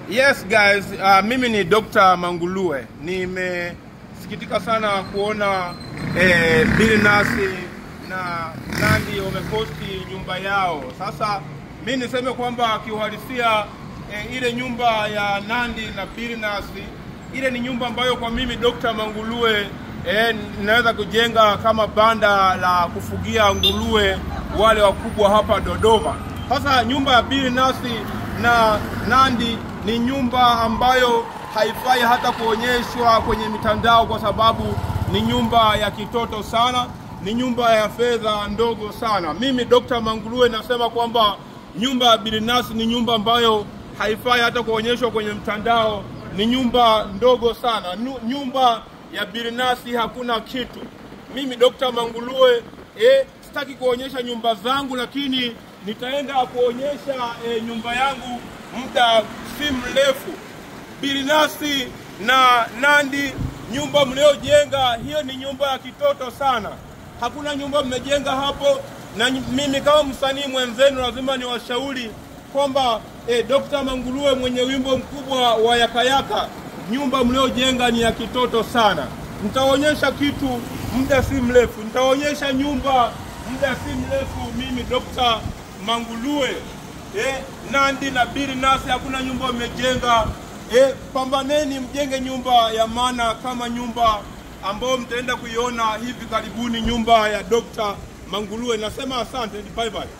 Yes guys, uh, mimi ni Dr. Mangulue. Nimesikitika sana kuona eh, Billnass na Nandy wameposti nyumba yao. Sasa mi niseme kwamba kiuhalisia eh, ile nyumba ya Nandy na Billnass ile ni nyumba ambayo kwa mimi Dr. Mangulue eh, naweza kujenga kama banda la kufugia nguruwe wale wakubwa hapa Dodoma. Sasa nyumba ya Billnass na Nandy ni nyumba ambayo haifai hata kuonyeshwa kwenye mitandao kwa sababu ni nyumba ya kitoto sana, ni nyumba ya fedha ndogo sana. Mimi Dr. Mangulue nasema kwamba nyumba ya Billnass ni nyumba ambayo haifai hata kuonyeshwa kwenye mtandao, ni nyumba ndogo sana. Nu- Nyumba ya Billnass hakuna kitu. Mimi Dr. Mangulue eh, sitaki kuonyesha nyumba zangu, lakini nitaenda kuonyesha eh, nyumba yangu muda si mrefu. Billnass na Nandy, nyumba mliojenga hiyo ni nyumba ya kitoto sana. Hakuna nyumba mmejenga hapo, na ny- mimi kama msanii mwenzenu lazima niwashauri kwamba eh, Dr. Mangulue mwenye wimbo mkubwa wa Yakayaka, nyumba mliojenga ni ya kitoto sana. Nitaonyesha kitu muda si mrefu, nitaonyesha nyumba muda si mrefu. Mimi Dr. Mangulue eh, Nandy na Billnass hakuna nyumba mmejenga. Eh, pambaneni mjenge nyumba ya maana kama nyumba ambayo mtaenda kuiona hivi karibuni, nyumba ya Dr. Mangulue. Nasema asante, bye bye.